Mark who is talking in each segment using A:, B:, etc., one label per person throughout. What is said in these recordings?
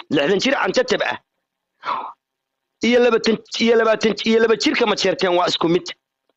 A: lixdan jir cantatab ah iyo labatan iyo labaatan iyo laba jirka majeerteen waa isku mid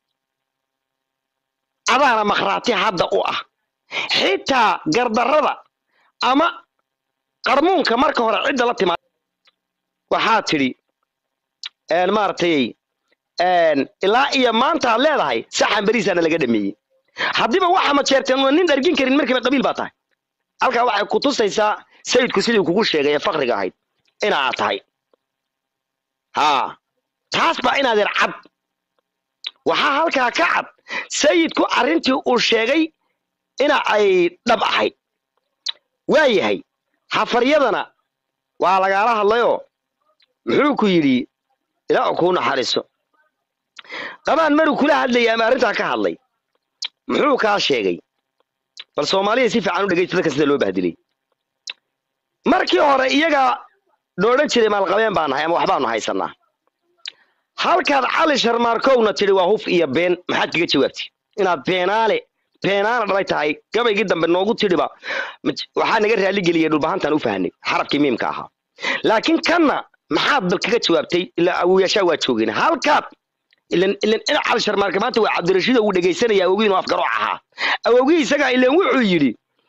A: adaana makhraati hadda u ah xitaa gardarrada ama qarmuunka marka hore cidda la timaad waxaa tidhi maaragtay ilaa iyo maanta aad leedahay saxan beriisaana laga dhameeyey haddiiba waxa majeerteen una nin dhargin karin markiiba qabiil baa tahay halkaa waxay ku tusaysaa sayidku sidii kugu sheegay ee fakriga ahayd inaad tahay haa taas baa inaadeer cad waxaa halkaa ka cad sayidku arrintii uu sheegay ina ay dhab ahayd waa yahay hafaryadana waa lagaala hadlayoo muxuu ku yidhi ilaa kuu naxariiso qabaan maruu kula hadlayay ama arrintaa ka hadlay muxuu kaa sheegay bal soomaaliya si fiican u dhegaysta dadka sida loo bahdilay markii hore iyagaa loodhan jiray maalqabeen baa nahay ama waxbaanu haysanaa halkaad cali sharmaarkowna tidhi waa huf iyo been maxaad kaga jawaabtay inaad beenaale beenaana dhalay tahay gabaygii dambe noogu tidhiba waxaa naga raaligeliyay dhulbahantaan u fahnay xarabkii miimka ahaa laakiin kanna maxaad bal kaga jawaabtay ilaa awoyaashaa waa joogeen halkaad ilan ilan ina cali sharmaarka maanta waa cabdirashiid uu dhegaysanaya awogii inuu afgarooc ahaa awogii isagaa ilan wuxuu yidhi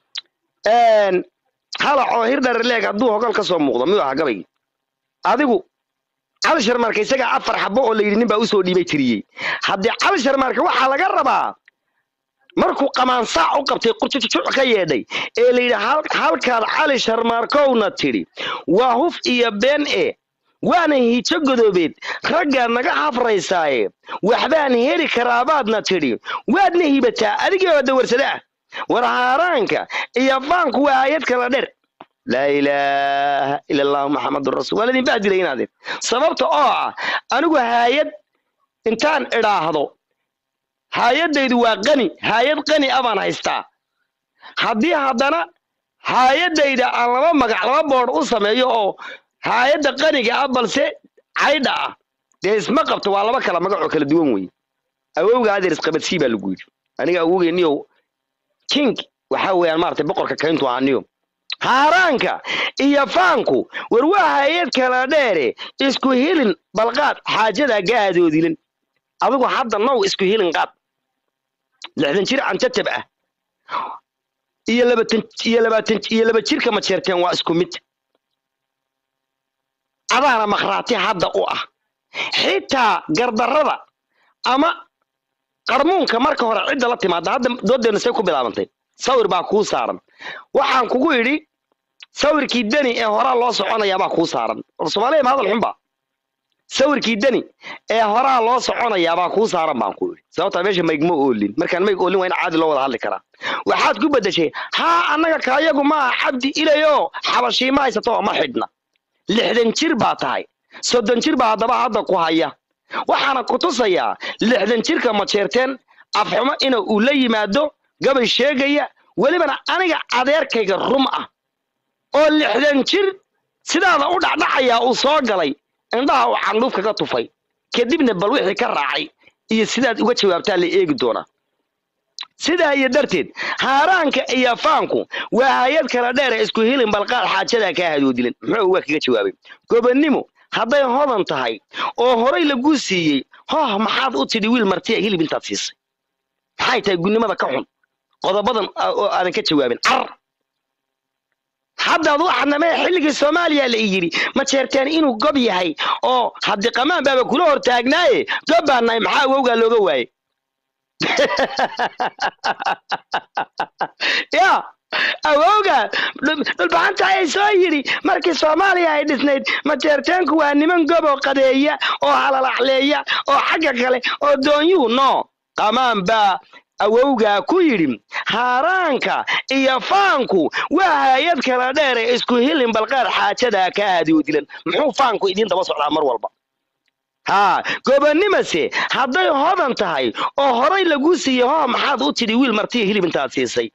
A: halacoo hir dharaleeg hadduu hogal ka soo muuqdo miyuu ahaa gabaygii adigu cali sharmaarka isagaa afar xabo oo la yidhi nin baa usoo dhiibay tiriyey haddii cali sharmaarka waxaa laga rabaa markuu qamaansaac u qabtay qurjujujuc ka yeedhay ee la yidhi halkaad cali sharmaarkowna tidhi waa huf iyo been e waana hijo godoobeed raggaad naga hafraysaaye waxbaan heli karaabaadna tidhi waadna hibataa adigii oo dawarsada ah war haaraanka iyo faanku waa aayad kala dher laa ilaaha ila allahu maxamedun rasul waa ladin bahdilay inaadeen sababta oo ah anigu haayad intaan idhaahdo haayadaydu waa qani haayad qani a baan haystaa haddii haddana haayadayda aan laba magac laba boodh u sameeyo oo haayadda qaniga ah balse caydha ah dee isma qabto waa laba kala magacoo kala duwan weye awowga adeer isqabadsii baa lagu yidhi aniga awowgeeniyo king waxaa weeyaan maaragtay boqorka kayntu aaniyo haaraanka iyo faanku war waa hayad kala dheere isku hilin balqaad xaajadaa gaadoodilin adigu hadda now isku hilin qaad lixdan jir cantatab ah iyo labatan iyo labaatan iyo laba jirka majeerteen waa isku mid adaana makhraati hadda u ah xitaa gardarrada ama qarmuunka marka hore cidda la timaada hadda doodeenna say ku bilaabantay sawir baa kuu saaran waxaan kugu idhi sawirkii deni ee horaa loo soconayaabaa kuu saaran war soomaaliya ma hadal xunba sawirkii deni ee horaa loo soconayaabaa kuu saaran baan ku idhi sababtaa meesha mayg ma oolin markaan mayg oolin waa in caadi loo wada hadli karaa waxaad ku beddeshay haa annaga kaayagu maaha cabdi ilayo xabashii ma haysato ma xidhna lixdan jir baa tahay soddon jir baa haddaba hadda ku haya waxaana ku tusayaa lixdan jirka majeerteen afxumo ina uu la yimaado gabay sheegaya welibana aniga adeerkayga rum ah oo lixdan jir sidaada u dhacdhacayaa uu soo galay indhaha uu candhuuf kaga tufay kadibna bal wixii ka raacay iyo sidaad uga jawaabtaa la eegi doonaa sidaa iyo darteed haaraanka iyo faanku waa hay-ad kala dheere isku hilin balqaad xaajadaa kaa hadoodilin muxuu waa kaga jawaabay gobonnimo hadday hodan tahay oo horay laguu siiyey hoh maxaad u tidhi wiil martiya hilib intaad siisay maxay tahay gunnimada ka xun qodobadan oo aadan ka jawaabin car haddaad waxadnamee xilligii soomaaliya la yidhi ma jeerteen inuu gob yahay oo haddii qamaan baaba kula hor taagnaaye gob baan nahay maxaa awowgaa looga waaye ya awowga dhulbaxanta ay soo yidhi markii soomaaliya ay dhisnayd majeerteenku waa niman goboo qadeeya oo halalacleeya oo xagga kale oo doonyuhu no qamaan baa awowgaa ku yidhi haaraanka iyo faanku waa hay-ad kala dheere isku hilin balqaad xaajadaa kaa hadoodilan muxuu faanku idiin daba socdaa mar walba haa gobonnimase hadday hodan tahay oo horay lagu siiyey hoo maxaad u tidhi wiil martiya hilib intaad siisay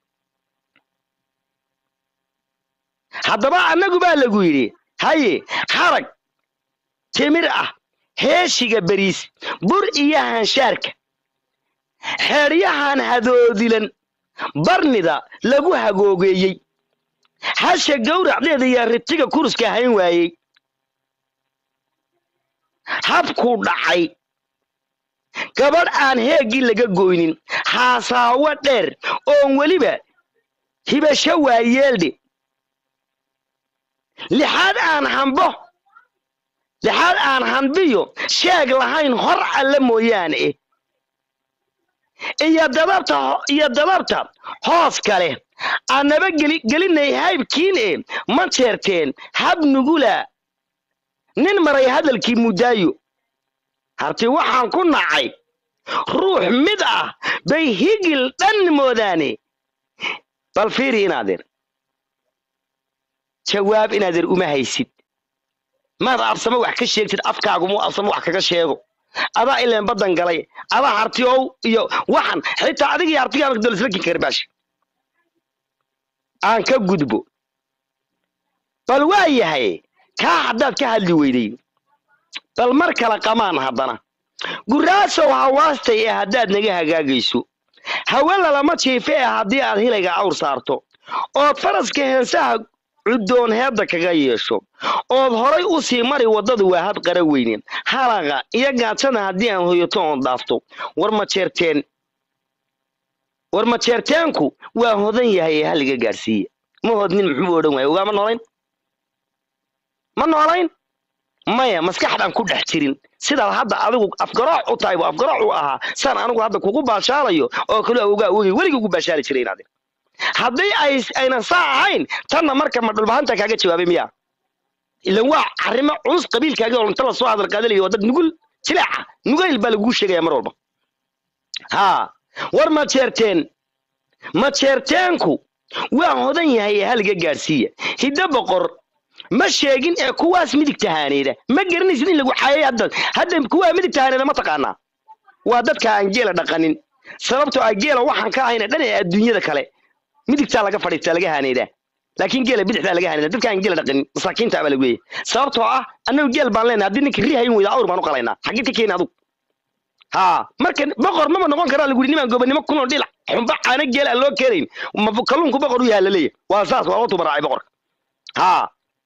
A: haddaba annagu baa lagu yidhi haye harag timir ah heeshiga beriis bur iyo hanshaarka xeedhyahan hadoodilan barnida lagu hagoogeeyey hasha gowracdeeda yaa ritiga kuruska hayn waayey habkuu dhacay gabadh aan heeggii laga goynin haasaawo dheer oon weliba hibasho waayeeldhe lixaad aan hambo lixaad aan hanbiyo sheeg lahayn hor alle mooyaane eh iyo dadabta iyo dadabta hoos kale aanaba geli gelinay haybkiin e ma jeerteen hab nugula nin maray hadalkii muddaayo harti waxaan ku nacay ruux mid ah bay higil dhan moodaane bal fiiri inaadeer jawaab inaadeer uma haysid maad absamo wax ka sheegtid afkaagumu absamo wax kaga sheego adaa ileen baddan galay adaa harti ow iyo waxan xitaa adiga iyo hartigaada dolislakin karbaash aan ka gudbo bal waa yahay kaa haddaad ka hadli weyday bal mar kale qamaan haddana guraasow hawaastay ee haddaad naga hagaagayso hawe lalama jiife ee haddii aad hilayga awr saarto ood faraska heensaha cuddoon heedda kaga yeesho ood horay u sii mari waddadu waa had qara weynen halaqa iyo gaajada haddii aan hoyato oon dhaafto war ma jeerteen war ma jeerteenku waa hodan yahay ee halliga gaadhsiiya ma hodnin muxuu odhan waaya ogaa ma noolayn ma noolayn maya maskaxdaan ku dhex jirin sidaad hadda adigu afgarooc u tahay bu afgarooc u ahaa saan anigu hadda kugu baashaalayo oo kale ogaa ogay weligii ugu baashaali jiray inaad haddii ay aynan saa ahayn tanna marka ma dhulbahanta kaaga jawaabay miya ilan waa arrimo culus qabiilkaaga oo inta lasoo hadal qaadalayo waa dad nugul jileeca nugayl baa laguu sheegaya mar walba haa war ma jeerteen ma jeerteenku waa hodan yahay ee haliga gaadhsiiya hiddo boqor ma sheegin ee kuwaas midig tahaaneeda ma garanaysid in lagu xaayay hadda hadda kuwaa midig tahaaneeda ma taqaanaa waa dadka aan geela dhaqanin sababtoo ah geela waxaan ka ahayna dhan ee adduunyada kale midigtaa laga fadhiistaa laga haaneedaa laakiin geela bidixdaa laga haaneedaa dadka aan geela dhaqanin masaakiinta baa lagu leeyahay sababtoo ah annagu geel baan leenahay haddii ninka ri hayn weyda awr baan u qalaynaa xaggee ka keeni adugu haa marka boqor maba noqon karaa lagu yidhi nimaan gobonimo kunoo dhilac xumba caana geel aan loo keenayn ma kalluunku boqor u yaha laleeyahay waa saas waa watu baraacay boqorka haa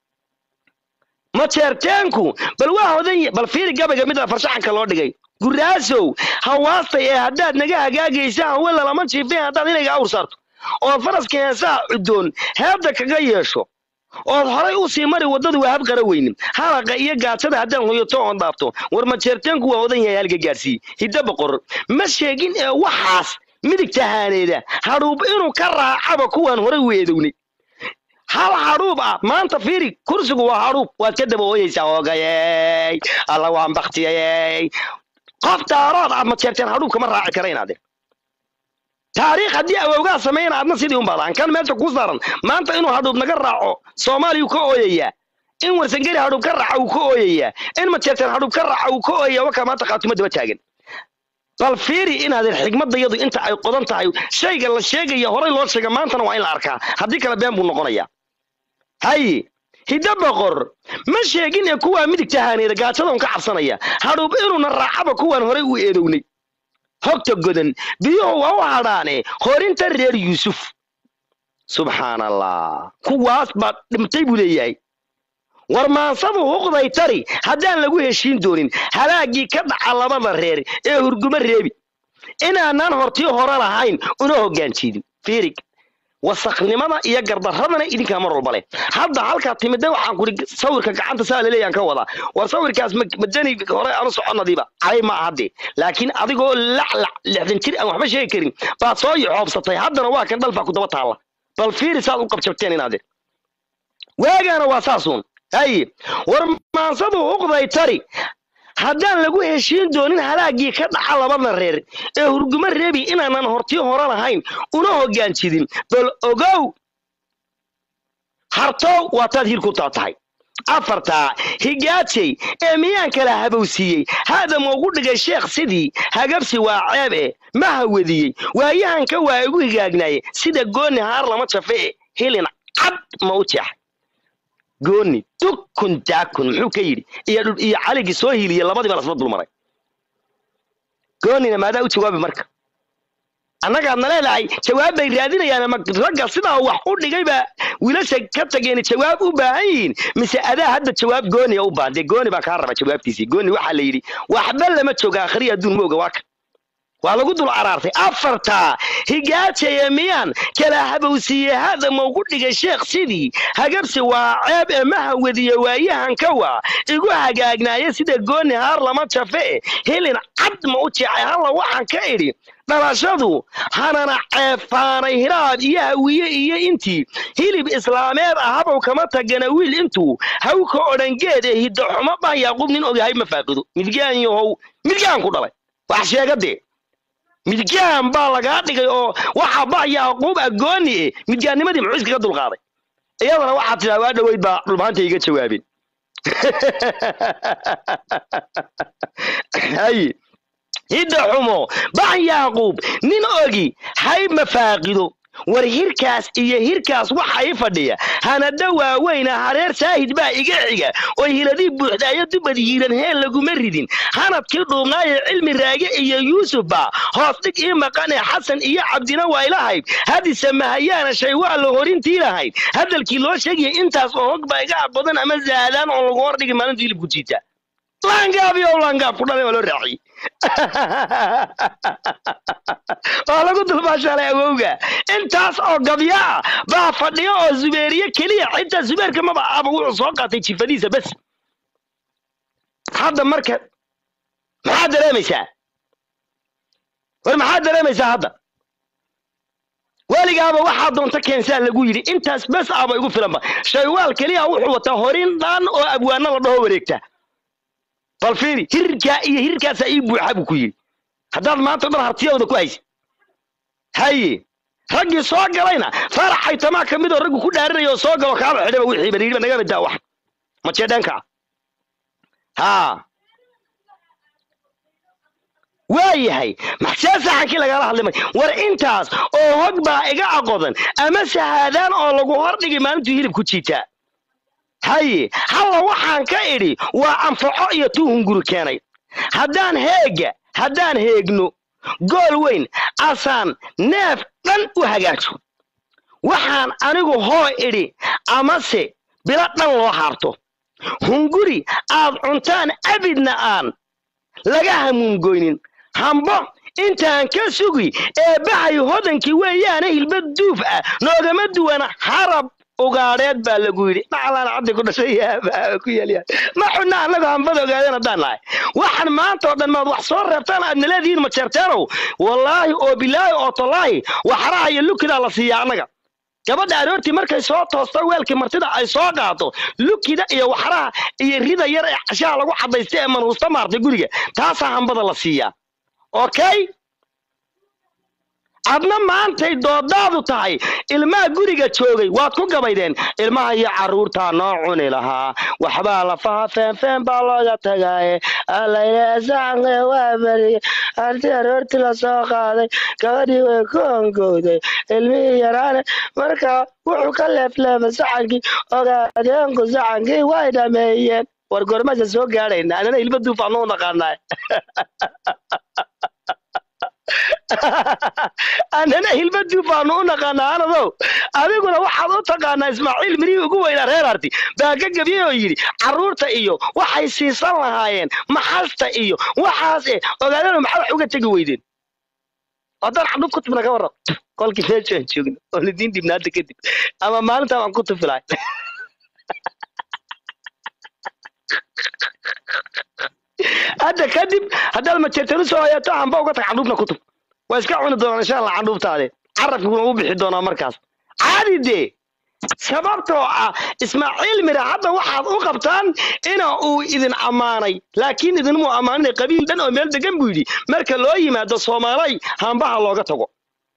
A: ma jeerteenku bal waa hodan bal fiiri gabayga mid farshaxanka loo dhigay guraasow hawaastay ee haddaad naga hagaagaysa hawe lalama jiifeen haddaad inayga awr saarto ood faraska heesaha cuddoon heebda kaga yeesho ood horay u sii mari waddadu waa habqara weynin halaqa iyo gaajada haddaan hoyato oon dhaafto war ma jeerteenku waa hodan yahay halga gaadhsiiye hiddo boqor ma sheegin ee waxaas midig tahaaneeda hadhuub inuu ka raacaba kuwaan horay u eedownay hal hadhuub ah maanta fiiri kursigu waa hadhuub waad ka daba ooyeysaa oogayey alla waan baktiyayey qof daarood aad ma jeerteen hadhuub kama raaci kara inaade taariikh haddii awowgaa samayna adna sidii un baadaan kan meesha kuu saaran maanta inuu hadhuub naga raaco soomaaliyuu ka ooyayaa in warsangeri hadhuub ka raaca uu ka ooyayaa in ma jeerteen hadhuub ka raaca uu ka ooyaya wakaa maanta qaatimo daba taagan bal fiiri inaad xigmadayadu inta ay qodan tahay shayga la sheegaya horay loo sheega maantana waa in la arkaa haddii kale been buu noqonayaa haye hiddo boqor ma sheegin ee kuwaa midig tahaaneeda gaajadaun ka cabsanaya hadhuub inuuna raacaba kuwaan horay u eedownay hogta godan biyuhu waa u hadhaane horinta reer yuusuf subxaan allah kuwaas baa dhimtay buu leeyahay war maansadu huqday tari haddaan lagu heshiin doonin halaagii ka dhaca labada reer ee hurgumo reebi inaanaan hortii hore lahayn una hoggaanjiidin fiirig wasaknimada iyo gardaradana idinkaa mar walba leh hadda halkaa timida waxaan kuri sawirka gacanta saa laleeyaan ka wadaa war sawirkaas madani hore aanu soconadiiba calay ma ahade laakiin adigoo laclac lixdan jir aan waxba sheegi karin baad soo yoxoobsatay haddana waa kan dhalbaa ku daba taalla bal fiiri saad u qabjabteen inaade waagaana waa saasuun haye war maansadu uqday tari haddaan lagu heshiin doonin halaagii ka dhaca labada reer ee hurgumo reebi inaanan hortii hore lahayn una hoggaanjidin bal ogow hartow waataad hir ku taa tahay afartaa higaajay ee miyaan kala habowsiiyey haadama ugu dhigay sheekh sidii hagabsi waa ceeb e ma hawadiyey waayahanka waa igu higaagnaaye sida gooni haar lama jafe e hilin cad ma u jeexay gooni dukun daakun muxuu ka yidhi iyo iyo caligii soo hiiliye labadiiba lasla dulmaray goonina maadaa u jawaabi marka annagaadna leedahay jawaab bay raadinayaan ama ragga sidaa wax u dhigay baa wiilasha ka tageen jawaab u baahan yihiin mise adaa hadda jawaab gooniya u baahan dee gooni baa kaa raba jawaabtiisii gooni waxaa la yidhi waxba lama jooga akhriya adduun ma oga waa kan waa lagu dul araartay afartaa higaajaya miyaan kala habowsiiye hada ma ugu dhigay sheekh sidii hagabsi waa ceeb ee ma hawadiye waayahanka waa igu hagaagnaaye sida gooni haar lama jafe helin cad ma u jeecay halla waxaan ka idhi dhalashadu hanana ceefaanay hiraad iyo hawiye iyo intii hilib islaameed ah habow kama tagana wiil intuu hawka odhangeed ee hiddaxumo bah yaaqub nin ogyahay ma faaqido midgaan yahow midgaan ku dhalay wax sheegadee midgaan baa lagaa dhigay oo waxa bah yaaquub agooni e midgaannimadii muxuu iskaga dulqaaday iyadana waxaad tidhaa waa dhoweyd baa dhulmaanta iga jawaabeen haye hidda xumo bah yaaquub nin ogi hay mafaaqido war hirkaas iyo hirkaas waxa i fadhiya hanada waaweyna hareer saahid baa iga xiga oo hiladii buuxdaayo dubad hiiran heel laguma ridin hanadkii dhuubnaaye cilmi raage iyo yuusuf baa hoos dhig ii maqane xasan iyo cabdina waa ilahayd hadise mahayaana shay waa la horintii lahayd hadalkii loo sheegaya intaas oo hog baa iga aqbadan ama zaadaan oo lagu hordhigi maalintu hilibku jiita laangaab iyo laangaab ku dhalay waa loo raaciyey waa lagu dulmaashaalay awowga intaas oo gabya ah baa fadhiyo oo zubeeriye keliya xitaa zubeerka maba aba wuxuu soo qaatay jifadiisa bes hadda marka maxaad dareemaysaa war maxaad dareemaysaa hadda weligaaba waxaa doonta keensaa lagu yidhi intaas bes aba igu filanba shaywaal keliya wuxuu wataa horin dhan oo abwaano la dhaho wareegta bal fiiri hirkaa iyo hirkaasaa ii buuxa buu ku yidhi haddaad maanta dhan hartiyooda ku haysa haye raggii soo galayna faraxay tamaa ka mid oo raggu ku dhaarinaya oo soo galo kaaba xidhaba wixii bal yidhiba naga midaa wax majeedhanka haa waayahay maxsee saxankii lagala hadlimay war intaas oo hog baa iga aqodan ama sahaadaan oo lagu hordhigi maalintuu hilibku jiitaa haye halla waxaan ka idhi waa anfaco iyo tuu hunguri keenay haddaan heega haddaan heegno gool weyn asaan neef dhan u hagaajo waxaan anigu hoo idhi amase bilo dhan loo haarto hunguri aad cuntaan abidna aan laga hamuungoynin hambo intaan ka sugi ee bahay hodankii weeyaane hilba duuf ah noogama duwana harab ugaadheed baa lagu yidhi dhacalaan caddi ku dhashay ku yeelyaa ma xunna annagu hambada ogaadeen haddaan nahay waxaan maanta oo dhan maad wax soo reebtaan aadna leedihiin ma jeerteenow wallaahi oo bilaahi oo tallaahi waxraha iyo lukidaa la siiyaa annaga gabadha aroortii markay soo toosto weelkii martida ay soo qaato lukida iyo waxraha iyo rida yar ee cashaha lagu cadaysta ee manhuusta maartay guriga taasaa hambada la siiyaa okay adna maantay doodaadu tahay ilmaha guriga joogay waad ku gabaydeen ilmaha iyo carruurtaa noo cuni lahaa waxbaa lafaha feenfeen baa looga tagaaye alaylesaanke waa beriye arti aroortii lasoo qaaday gabadhii way ku ongowday ilmihii yaraane markaa wuxuu ka leefleefay saxankii ogaadeenku saxankii way dhameeyeen war gormasa soo gaadhayna anana hilba duufaanu u naqaanaa annana hilba duufaanu u naqaanaa anadow adiguna waxaad u taqaanaa ismaaciil mirihii ugu weynaa reer arti baa ka gebiyey oo yidhi carruurta iyo waxay siisan lahaayeen maxasta iyo waxaas e ogaadana maxaa wax uga tegi weydeen haddaan xandhub ku tubna ka warrab kolkii meeshaan joogno oo lidiin dhibna hadda kadib ama maalintaa waan ku tufilahay hadda kadib haddaad majeertanu soo hayato hamba uga tag candhuubna ku tub waa iska cuni doonaan insha allah candhuubtaade carabkuna u bixi doonaa markaas caadi dee sababtoo ah ismaaciil mira hadda waxaad u qabtaan ina uu idin ammaanay laakiin idinmuu ammaaninay qabiil dhan oo meel degan buu yidhi marka loo yimaado soomaalay hambaha looga tago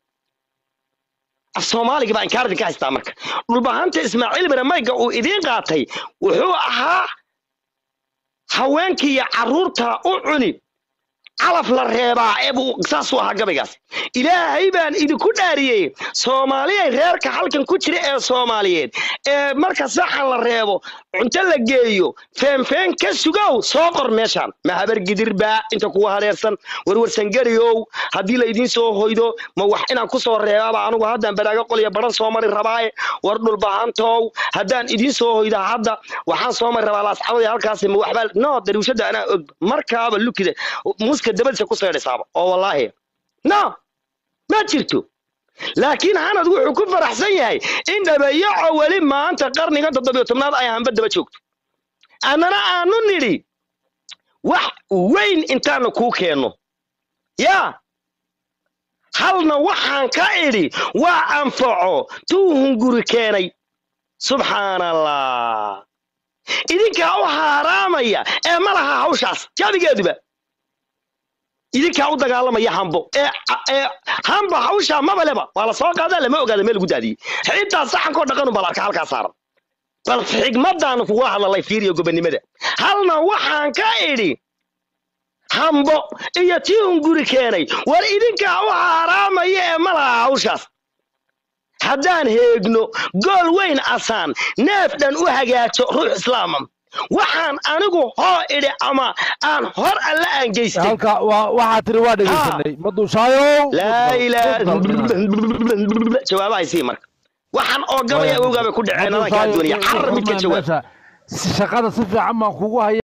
A: soomaaliga baa inkaar idinka haystaa marka dhulbahanta ismaaciil mira mayga uu idiin qaatay wuxuu ahaa haweenkii iyo carruurta u cuni calaf la reebaa ebuu saasuu ahaa gabaygaas ilaahay baan idinku dhaariyey soomaaliyay reerka halkan ku jira ee soomaaliyeed ee marka saxan la reebo cunto la geeyo feenfeen ka sugow soo qor meeshaan ma habar gidirbaa inta kuwa hareersan warwarsan gariyow haddii la idiin soo hoydo ma wax inaan ku soo reebaba anugu haddaan badhaago qolya baran soo mari rabaaye war dhulbahantow haddaan idiin soo hoyda hadda waxaan soo mari rabaa laascadaya halkaasi ma waxbaa no dariishada anaa og markaaba lukida muska dabadiisa ku seedhisaaba oo wallaahi no ma jirto laakiin hanad wuxuu ku faraxsan yahay in dhabayaco weli maanta qarnigan toddobiyo tobnaad ay hanba daba joogto annana aanu nidhi wax weyn intaanu kuu keenno yaa halna waxaan ka idhi waa anfaco tuu hunguri keenay subxaan allah idinkaa u haaraamaya ee ma laha hawshaas jaabigeeduba idinkaa u dagaalamaya hambo ee ee hamba hawshaa mabaleba waa la soo qaadaa lama ogaada meel lagu daadiyey xitaa saxankoo dhaqanu bal arka halkaa saaran bal xigmaddaanu kugula hadlalay fiiriyo gobonnimada halna waxaan ka idhi hambo iyo tii hunguri keenay war idinkaa u haaraamaya ee ma laha hawshaas haddaan heegno gool weyn asaan neef dhan u hagaajo ruux islaama waxaan anigu hoo idhi ama aan hor alle aan geystay
B: halka waa- waxaa tiri waa dhegeysanay maduushaayo
A: laa ilaa jawaabahay sii marka waxaan oo gabaya ogaabay ku dhaceen adankaa doonaya carar mid ka jawaab
B: shaqada si fiican baan kugu haya